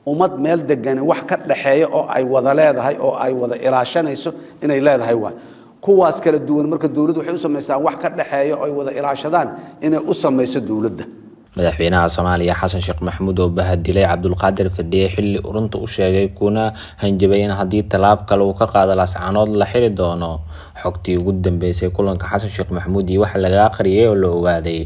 ummad meel degani wax ka dhaxeeya oo ay wada leedahay oo ay wada ilaashanayso inay leedahay waay kuwaas kala duwan marka dowladdu waxay u samaystaan wax ka dhaxeeya oo ay wada ilaashadaan inay u samayso dowladda madaxweynaha soomaaliya xasan sheekh maxamuud oo bahadilay cabdulqaadir fadhiye xilli urunta u sheegay kuna hanjabay in haddii tallaab kale uu ka qaado laascaanood la xiri doono xogtii ugu dambeysay kulanka xasan sheekh maxamuud iyo waxa laga aqriyay oo la ogaaday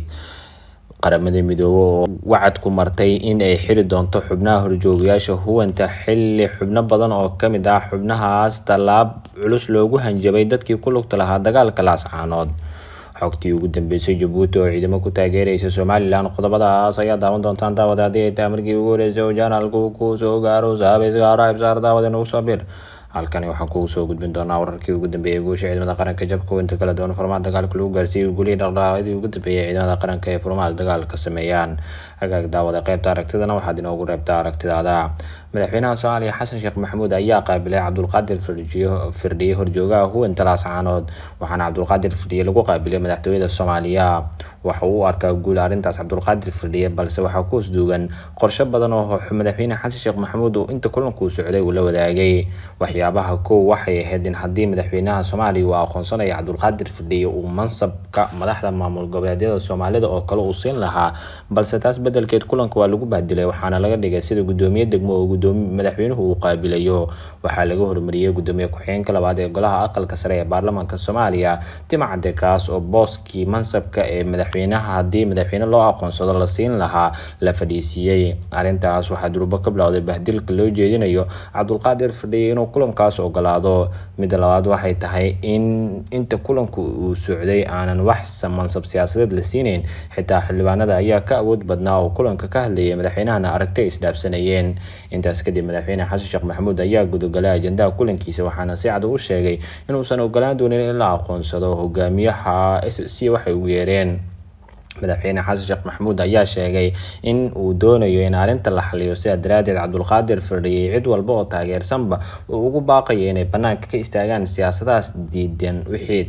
qaramada midoobe oo wacad ku martay in ay xiri doonto xubnaha horjoogayaasha huwanta xilli xubno badan oo kamid ah xubnahaas tallaab culus loogu hanjabay dadkii ku lugta lahaa dagaalka laascaanood xogtii ugu dambeysay jabuuti oo ciidamo ku taageeraysa somalilan qodobadaas ayaa daawan doontaan daawada haddii ay tahay markii ugu horeysay oo janaalku ku soo gaaro saabeysgaaro ibsaar daawada nagu soo bir halkani waxaan kugu soo gudbin doonaa wararkii ugu dambeeyay guusha ciidamada qaranka jabka weynta kala duwan furmaha dagaalka lagu gaarsiiyey gulihii dhaqdhaqaaqyadii ugu dambeeyay ciidamada qaranka ee furmahaas dagaalka sameeyaan hagaag daawada qaybta aragtidana waxaad inoogu reebtaa aragtidaada madaxweynaha soomaaliya xasan sheekh maxamuud ayaa qaabilay cabdulqaadir firdhiye horjoogaha huwanta laascaanood waxaana cabdulqaadir firdhiye lagu qaabilay madaxtooyada soomaaliya waxa uu u arkaa guul arrintaas cabdulqaadir firdhiye balse waxaa ku hosduugan qorsho badan oo madaxweyne xasan sheekh maxamuud uu inta kulankuu socday uu la wadaagay waxyaabaha kow waxay ahayd in haddii madaxweynaha soomaaliya uu aqoonsanaya cabdulqaadir firdhiye uu mansabka madaxda maamul goboleedyada soomaalida oo kale uu siin lahaa balse taas bedelkeed kulanka waa lagu bahdilay waxaana laga dhigay sida gudoomiye degmo oo madaxweynuhu uu qaabilayo waxaa laga hormariyey gudoomiye ku-xigeenka labaad ee golaha aqalka sare ee baarlamaanka soomaaliya timcade kaas oo booskii mansabka ee madaxweynaha haddii madaxweyne loo aqoonsado la siin lahaa la fadhiisiiyey arrintaas waxaa durubo ka bilowday bahdilka loo jeedinayo cabdulqaadir fadhiye inuu kulankaas ogolaado midda labaad waxay tahay in inta kulanku uu socday aanan wax mansab siyaasadeed la siineyn xitaa xildhibaanada ayaa ka awood badnaa oo kulanka ka hadlayay madaxweynahana aragti ay isdhaafsanayeen intaas kadib madaxweyne xasan sheekh maxamuud ayaa gudagalay ajendaha kulankiisa waxaana si cad u sheegay inuusan ogolaan doonin in la aqoonsado hogaamiyaha s c waxay ugu yeereen madaxweyne xasan sheekh maxamuud ayaa sheegay in uu doonayo in arrinta la xaliyo sidaa daraadeed cabdulqaadir firdhiyey cid walba oo taageersanba uu ugu baaqayo inay banaanka ka istaagaan siyaasadahaas diidan wixii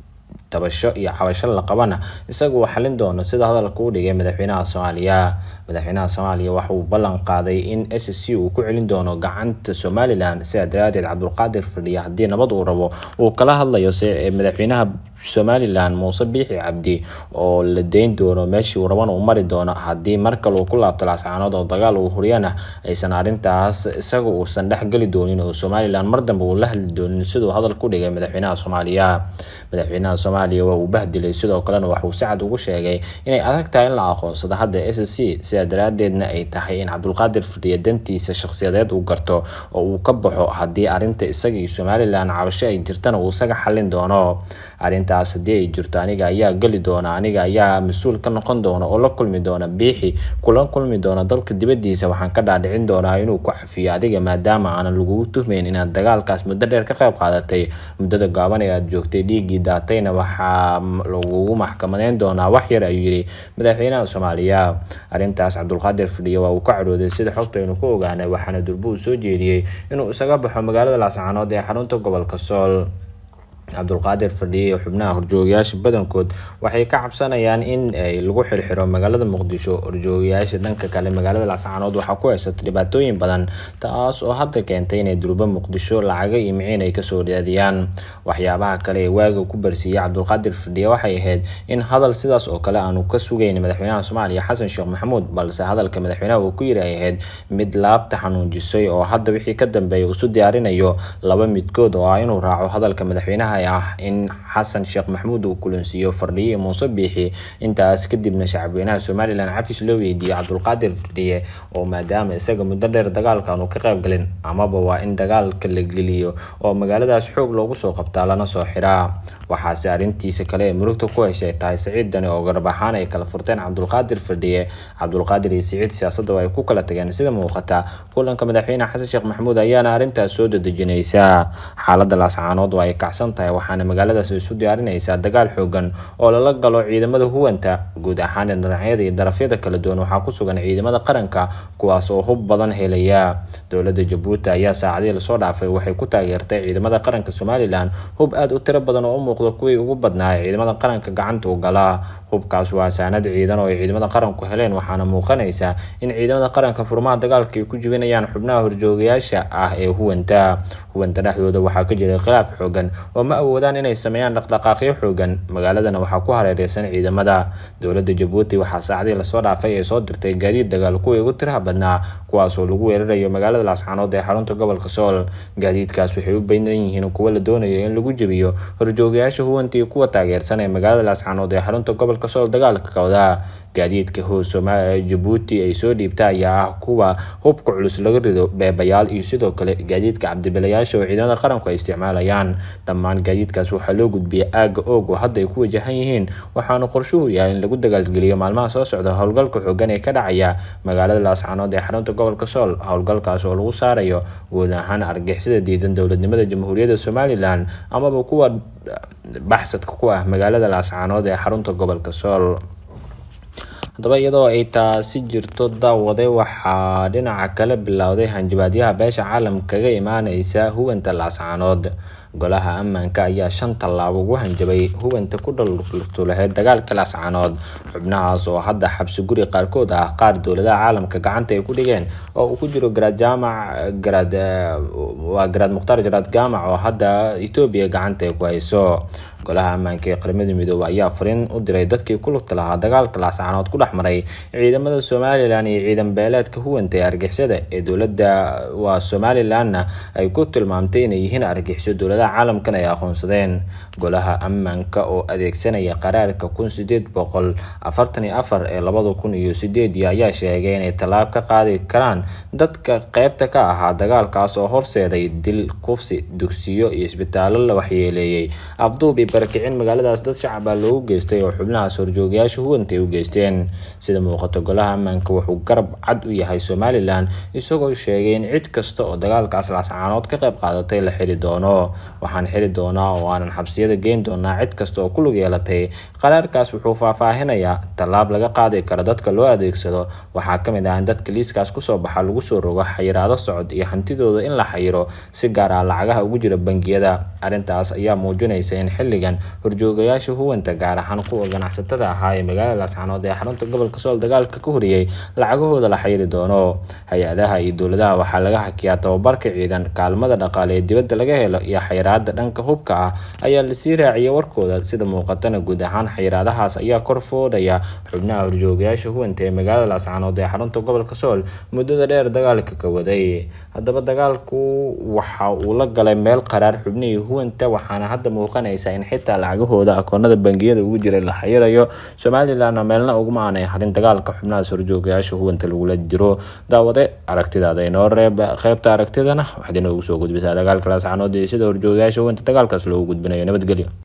tabasho iyo cabasho la qabana isagu uu xalin doono sida hadalka u dhigay madaxweynaha soomaaliya madaxweynaha soomaaliya waxa uu ballan qaaday in s c uu ku celin doono gacanta somalilan sidaa daraadeed cabdulqaadir fadhiya haddii nabad uu rabo uu kala hadlayo madaxweynaha somalilan muuse biixi cabdi oo la deyn doono meeshii uu rabana uu mari doono haddii mar kale uu ku laabto laascaanood oo dagaal uu huriyana aysan arrintaas isaga uusan dhexgeli doonin oo somalilan mar dambe uu la hadli doonin siduu hadal ku dhigay madaxweynaha soomaaliya madaxweynaha soomaaliya waa uu bahdilay sidoo kalena waxuu si cad ugu sheegay inay adag tahay in la aqoonsado hadda s c sidaa daraadeedna ay tahay in cabdulqaadir fadhiya dantiisa shakhsiyadeed uu garto oo uu ka baxo haddii arrinta isaga iyo somalilan cabasho ay jirtana uu isaga xalin doono arrintaas haddii ay jirto aniga ayaa geli doona aniga ayaa mas-uul ka noqon doona oo la kulmi doona biixi kula kulmi doona dalka dibadiisa waxaan ka dhaadhicin doonaa inuu ku xafiyo adiga maadaama aanan lagugu tuhmeyn inaad dagaalkaas muddo dheer ka qayb qaadatay muddada gaaban ee aad joogtay dhiiggii daatayna waxaa lagugu maxkamadeyn doonaa wax yar ayuu yidhi madaxweynaha soomaaliya arrintaas cabdulqaadir fadhiye waa uu ka cadhooday sida xogtaynu ku ogaanay waxaana durbo uu soo jeediyey inuu isaga baxo magaalada laascaanood ee xarunta gobolka sool cabdulqaadir fadhiye xubnaha horjoogayaasha badankood waxay ka cabsanayaan in lagu xirxiro magaalada muqdisho horjoogayaasha dhanka kale magaalada laascaanood waxaa ku haysata dhibaatooyin badan taas oo hadda keentay inay durbo muqdisho lacaga iyo miciin ay kasoo raadiyaan waxyaabaha kale ee waaga ku barsiiyey cabdulqaadir fadhiye waxay ahayd in hadal sidaas oo kale aanu ka sugayn madaxweynaha soomaaliya xasan sheekh maxamuud balse hadalka madaxweynaha uu ku yiri ay ahayd mid laabta xanuunjisay oo hadda wixii ka dambeeya isu diyaarinayo laba midkood oo ah inuu raaco hadalka madaxweynaha ah in xasan sheekh maxamuud uu kulansiiyo fardhiye muuse biixi intaas kadibna shacabweynaha somalilan cafis loo weydiiyey cabdulqaadir fardhiye oo maadaama isaga muddo dheer dagaalka aanu ka qayb galin amaba waa in dagaalka la geliyo oo magaaladaas xoog loogu soo qabtaa lana soo xiraa waxaase arrintiisa kale ee murugta ku heshay tahay saciid dani oo garab ahaan ay kala furteen cabdulqaadir fardhiye cabdulqaadir iyo siciid siyaasadda ay ku kala tageen sida muuqata kulanka madaxweyne xasan sheekh maxamuud ayaana arrintaas soo dadejinaysa xaaladda laascaanood oo ay kacsan tahay tahay waxaana magaaladaas isu diyaarinaysaa dagaal xoogan oo lala galo ciidamada huwanta guud ahaan dhinacyada iyo darafyada kala duwan waxaa ku sugan ciidamada qaranka kuwaas oo hub badan helaya dowladda jabuuti ayaa saacadihii lasoo dhaafay waxay ku taageertay ciidamada qaranka somalilan hub aada u tiro badan oo u muuqda kuwii ugu badnaa ee ciidamada qaranka gacanta u gala hubkaas waa saanad ciidan oo ay ciidamada qaranku heleen waxaana muuqanaysa in ciidamada qaranka furmaha dagaalka ay ku jibinayaan xubnaha horjoogayaasha ah ee huwanta huwanta dhexdooda waxaa ka jiray khilaaf xoogan oo ma awoodaan inay sameeyaan dhaqdhaqaaqyo xoogan magaaladana waxaa ku hareereysan ciidamada dowladda jabuuti waxaa saacadii lasoo dhaafay ee soo dirtay gaadiid dagaal kuwii ugu tiraha badnaa kuwaas oo lagu weerarayo magaalada laascaanood ee xarunta gobolka sool gaadiidkaas waxay u baynan yihiin kuwo la doonayo in lagu jebiyo horjoogayaasha huwanta iyo kuwa taageersan ee magaalada laascaanood ee xarunta gobolka sool dagaalka kawda gaadiidka hoos jabuuti ay soo dhiibta ayaa ah kuwa hubka culus laga rido beebayaal iyo sidoo kale gaadiidka cabdibilayaasha oo ciidamada qaranku ay isticmaalayaan dhammaan gaadiidkaas waxaa loo gudbiyay aaga oog oo hadda ay ku wajahan yihiin waxaana qorshuhu yahay in lagu dagaalgeliyo maalmaha soo socda howlgalka xoogan ee ka dhacaya magaalada laascaanood ee xarunta gobolka sool howlgalkaas oo lagu saarayo guud ahaan argixisada diidan dowladnimada jamhuuriyadda somalilan amaba kuwa baxsadka ku ah magaalada laascaanood ee xarunta gobolka sool haddaba iyadoo ay taasi jirto daawade waxaa dhinaca kale bilowday hanjabaadyaha beesha caalamka kaga imaaneysa huwanta laascaanood golaha ammaanka ayaa shan tallaabo ugu hanjabay huwanta ku dhaltulaheyd dagaalka laascaanood xubnahaas oo hadda xabsi guri qaarkood ah qaar dowladaha caalamka gacanta ay ku dhigeen oo uu ku jiro garaad jaamac garaad waa garaad mukhtaar jaraad jaamac oo hadda etoobiya gacanta ay ku hayso golaha ammaanka ee qaramada midoobey ayaa fariin u diray dadkii ku lugta lahaa dagaalka laascaanood ku dhex maray ciidamada somalilan iyo ciidan beeleedka huwanta ee argixisada ee dowladda waa somalilanna ay ku tilmaamtay inay yihiin argixiso dowladaha caalamkan ay aqoonsadeen golaha ammaanka oo adeegsanaya qaraarka kun sideed boqol afartan iyo afar ee labada kun iyo sideedii ayaa sheegay inay tallaab ka qaadi karaan dadka qeybta ka ahaa dagaalkaas oo horseeday dil kufsi dugsiyo iyo isbitaallo la waxyeeleeyey afduub iyo barakicin magaaladaas dad shacaba loogu geystay oo xubnahaas horjoogayaasha huwanta ay u geysteen sida muuqato golaha ammaanka wuxuu garab cad u yahay somalilan isagoo sheegay in cid kasta oo dagaalkaas laascaanood ka qayb qaadatay la xiri doono waxaan xiri doonaa oo aanan xabsiyada geyn doonaa cid kasta oo ku lug yeelatay qaraarkaas wuxuu faahfaahinayaa tallaab laga qaadi karo dadka loo adeegsado waxaa ka mid ah in dadka liiskaas kusoo baxa lagu soo rogo xayiraado socod iyo hantidooda in la xayiro si gaar ah lacagaha ugu jira bangiyada arrintaas ayaa muujinaysa in xilligan horjoogayaasha huwanta gaar ahaan kuwa ganacsatada ahaa ee magaalada laascaanood ee xarunta gobolka sool dagaalka ka horiyey lacagahooda la xayiri doono hay-adaha iyo dowladaha waxaa laga hakiyaa tababarka ciidan kaalmada dhaqaale ee dibadda laga helo iyo xayiraada dhanka hubka ah ayaa lasii raaciyay warkooda sida muuqatana guud ahaan xayiraadahaas ayaa kor foodhaya xubnaha horjoogayaasha huwanta ee magaalada laascaanood ee xarunta gobolka sool muddada dheer dagaalka ka waday haddaba dagaalku waxa uu la galay meel qaraar xubnihii huwanta waxaana hadda muuqanaysa in xitaa lacagahooda akoonada bangiyada ugu jiray la xayirayo somalilanna meelna uguma aanay harin dagaalka xubnahaas horjoogayaasha huwanta lagula jiro daawade aragtidaada inoo reeb qeybta aragtidana waxaad inoogu soo gudbisaa dagaalka laascaanood iyo sida horjoogayaasha huwanta dagaalkaas loogu gudbinayo nabadgelyo